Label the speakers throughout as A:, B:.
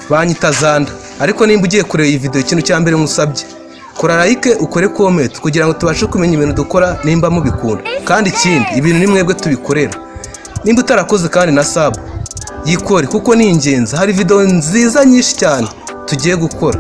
A: banyita zanda ariko nimba ugiye kureba iyi videwo ikintu cya mbere nkusabye kora like ukore comment kugira ngo tubashe kumenya ibintu dukora nimba mubikunda kandi ikindi ibintu ni mwebwe tubikorera nimba utarakoze kandi na sub yikore kuko ni ingenzi hari videwo nziza nyinshi cyane tugiye gukora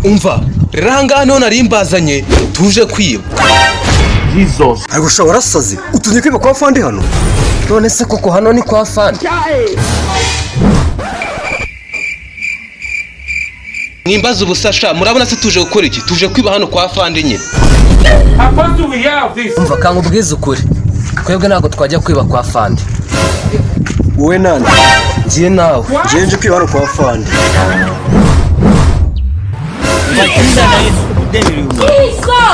A: umva rero ahangaha niho nari mbazanye tuje kwiba
B: Jesus.
C: ariko ushobora warasaze utumye kwiba kwa fandi hano
D: none se koko hano ni kwa fani
A: mwimbaza ubusa sha murabona se tuje gukora iki tuje kwiba hano kwa fandi nyine
B: How do we have this?
D: umva kanga ubwize ukuri twebwe ntabwo twajya kwiba kwa fandi
C: wowe nande
D: ngiye nawe
C: ngewe nje kwiba hano kwa fandi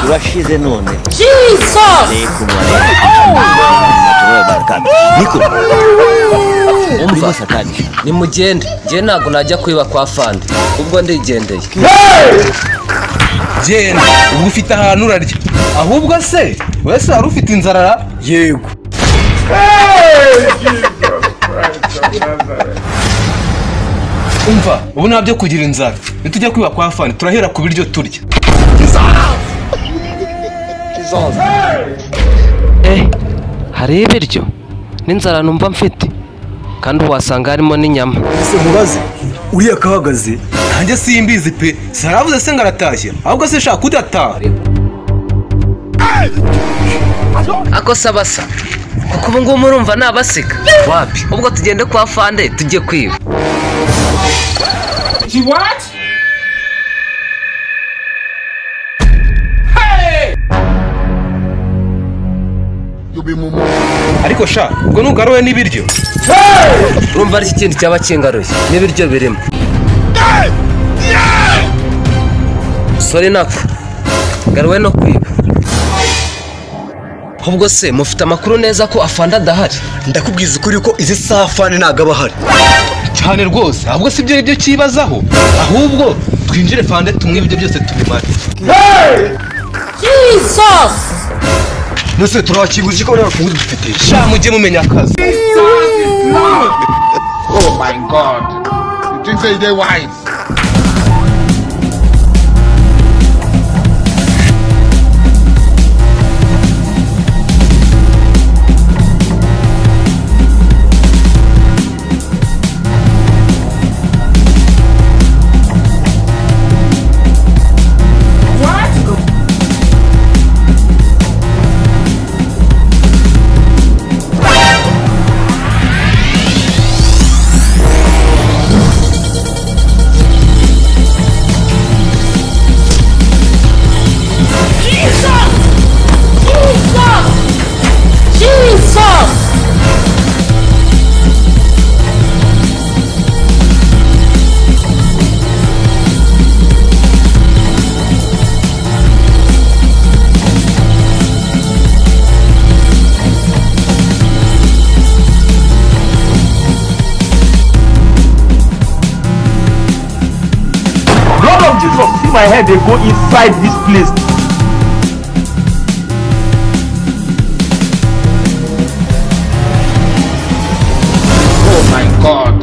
E: urashize none
F: Jesus!
E: alaikum alaikum niko umva satani
D: nimugende ngiye ntabwo najya kwiba kwa fandi ubwo ndigendeye
A: genda ubwo ufite ahantu urarya ahubwo se wese wari ufite inzara
C: yego
A: umva ubu nta byo kugira inzara nitujya kwiba kwa fani turahera ku biryo turya
D: hari ibiryo n'inzara numva mfite kandi wasanga harimo n'inyama
C: ese mubaze uriya kahagaze
A: nanjye simbizi pe saravuze se ngaratashye ahubwo se shaka udataha
D: ako sabasa kuko ubu ngubu murumva ni abasika wapi ubwo tugende kwa fande tujye kwiba
B: She what?
A: ariko sha ubwo nugaruwe n'ibiryo
D: urumva ari ikintu cyaba kingaruye n'ibiryo birimo sore nako garuwe no kwiba ubwo se mufite amakuru neza ko afande adahari
C: ndakubwiza ukuri ko izi saha fandi ntabwo aba ahari
A: cyane rwose ahubwo si ibyo ari byo cyibazaho ahubwo twinjire fande tumwe ibyo byose tubimare
F: Jesus!
C: nose turabakinguza ko bariya bakunguzi dufite
A: sha mujye mumenya akazi
G: Oh my God. You think say they wise?
F: Jesus! Jesus!
B: Lord of Jesus, see my head, they go inside this place.
G: Oh my God.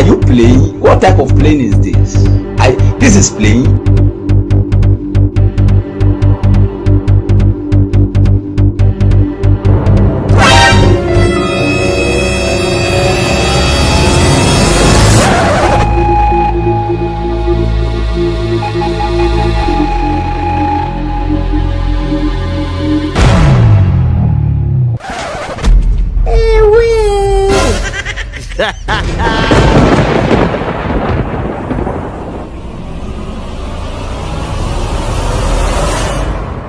E: are you playing what type of playing is this i this is playing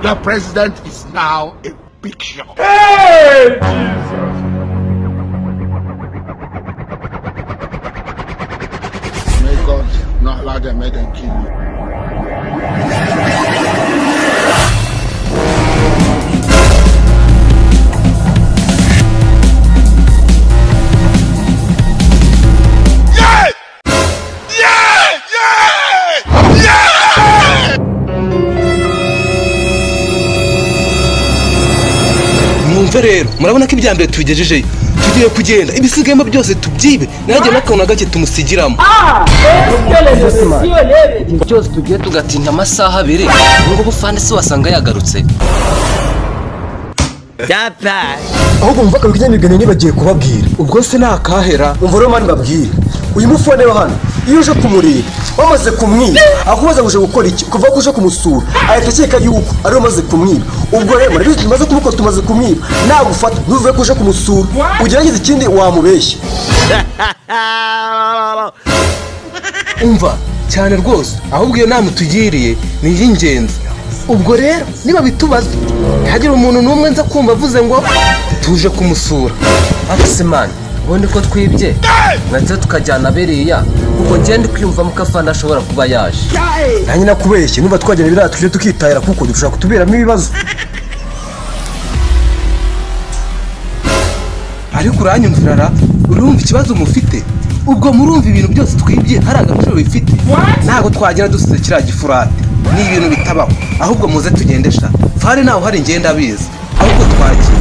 G: The president is now a picture.
B: Hey, Jesus.
G: May God not allow them, may them kill you.
A: mwumve rero murabona ko ibya mbere tubigejejeyo tugiye kugenda ibisigayemo byose tubyibe nanjye n'akantu na gake tumusigiramo
D: byose tugiye tugatinda amasaha abiri ubu ngubu fani si wasanga yagarutse
C: ahubwo mvuga ibinyamigani nibagiye kubabwira
A: ubwo se ntakahera
C: umva rero mani babwire uyu mufone wa hano iyo uje kumureba wamaze kumwiba akubaza ngo uje gukora iki kuva ko uje kumusura ahita akeka yuko ariwe umaze kumwiba ubwo rero rero tumaze kumukora tumaze kumwiba nagufata ntuvuge ko uje kumusura ugerageze ikindi wamubeshya
A: umva cyane rwose ahubwo iyo nama utugiriye ni iy'ingenzi ubwo rero niba bitubaza ntihagire umuntu n'umwe nza kumva avuze ngo tuje kumusura
D: Abasimani ubundi ko twibye ndetse tukajyana biriya kuko ngenda kwiyumvamo ko afana ashobora kuba yaje
C: nanjye nakubeshye numva twagenda biriya tuje tukitahira kuko dushobora kutuberamo ibibazo
A: ariko uranyumvira ra urumva ikibazo mufite ubwo murumva ibintu byose twibye hari agaciro bifite ntabwo twagenda dusize kiriya gifurate ni ibintu bitabaho ahubwo muze tugende sha fande ntawe uhari ngenda abizi ahubwo twagiye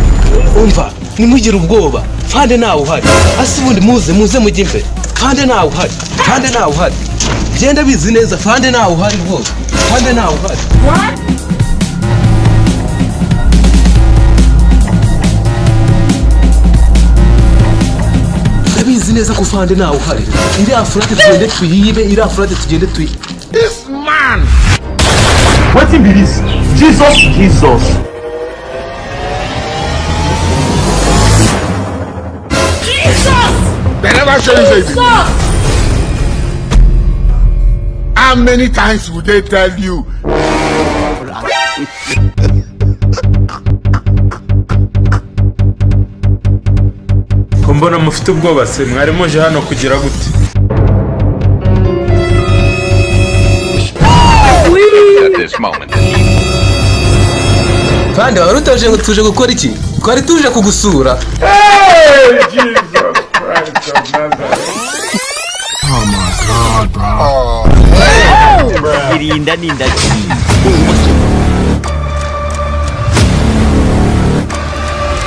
A: umva ntimugire ubwoba fande ntawe uhari hasi ubundi muze muze mujye imbere fande ntawe uhari fande ntawe uhari genda bizi neza fande ntawe uhari rwose fande ntawe uhari ndabizi neza ko fande ntawe uhari iriya furate tugende tuyibe iriya furate tugende tuyi
G: This man
B: What be this? Jesus, Jesus.
G: They never show you anything. How many times will they tell you?
H: ko mbona mufite ubwoba se mwari muje hano kugira gute
A: kandi wari utaje ngo tuje gukora iki twari tuje kugusura
B: Hey, Jesus Christ of Nazareth.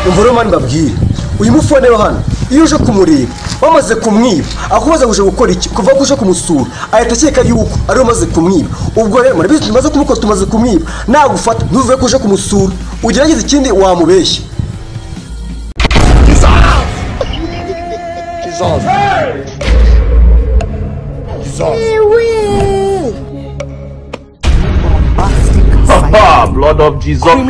C: umva rero mani babwire uyu mufone wa hano iyo uje kumureba wamaze kumwiba akubaza ngo uje gukora iki kuva ko uje kumusura ahita akeka yuko ariwe umaze kumwiba ubwo rero murabizi tumaze kumukora tumaze kumwiba nagufata ntuvuge ko uje kumusura ugerageze ikindi wamubeshya
B: Ah, blood of Jesus. blood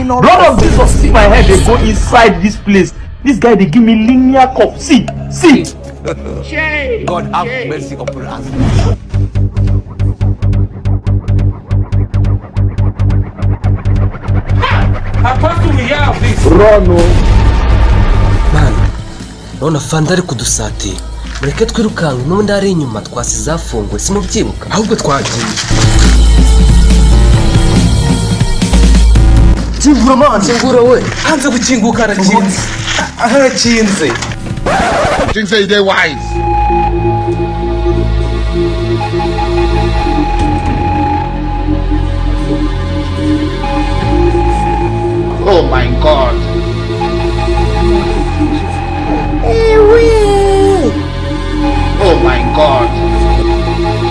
B: of Jesus. See my head, they go inside this place. This guy, they give me linear cup. See, see.
D: mwana urabona fanda ari kudusatira mureke twirukanke n'ubundi ari inyuma twasize zafunguye simubyibuka
A: ahubwo twagiye
C: kingura mani
A: kingura we hanze gukinguka harakinze harakinze
G: You think say they wise? Oh my God. Oh my God.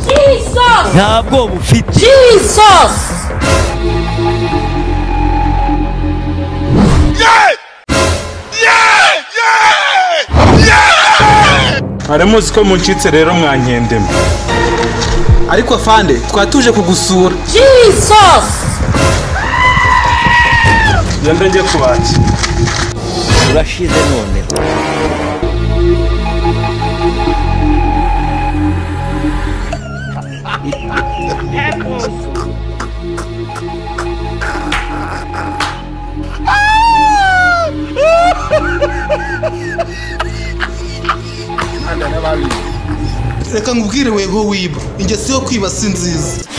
F: Jesus!
I: nta bwoba ufite
F: Jesus!
H: mwari muzi ko muncitse rero mwankendemo
A: ariko afande twatuje kugusura
F: Jesus!
H: genda njye kubakira
I: urashize noneho
A: reka nkubwire wego wiba ingeso yo kwiba si nziza